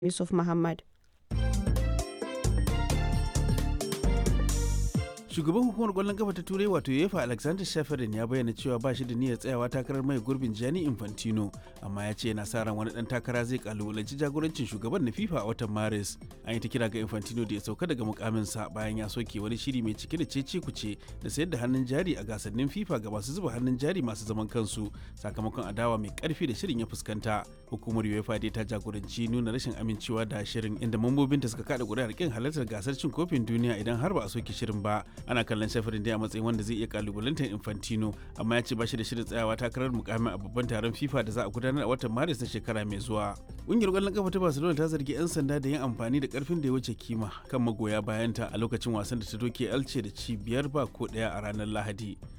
Yusuf Muhammad. shugaban hukumar kwallon kafa ta turai wato uefa alexander shafarin ya bayyana cewa ba shi da niyyar tsayawa takarar mai gurbin gianni infantino amma ya ce yana sa ran wani dan takara zai kalubalanci jagorancin shugaban na fifa a watan maris an yi ta kira ga infantino da ya sauka daga mukaminsa bayan ya soke wani shiri mai cike da cece kuce da sayar da hannun jari a gasannin fifa ga masu zuba hannun jari masu zaman kansu sakamakon adawa mai karfi da shirin ya fuskanta hukumar uefa dai ta jagoranci nuna rashin amincewa da shirin inda mambobinta suka kada kuri'ar kin halartar gasar cin kofin duniya idan har ba a soke shirin ba ana kallon shafirin dai a matsayin wanda zai iya kalubalantar infantino amma ya ce ba shi da shirin tsayawa takarar mukamin a babban taron fifa da za a gudanar a watan maris na shekara mai zuwa ƙungiyar ƙwallon kafa ta barcelona ta zargi 'yan sanda da yin amfani da karfin da ya wuce kima kan magoya bayanta a lokacin wasan da ta doke alce da ci biyar ba ko ɗaya a ranar lahadi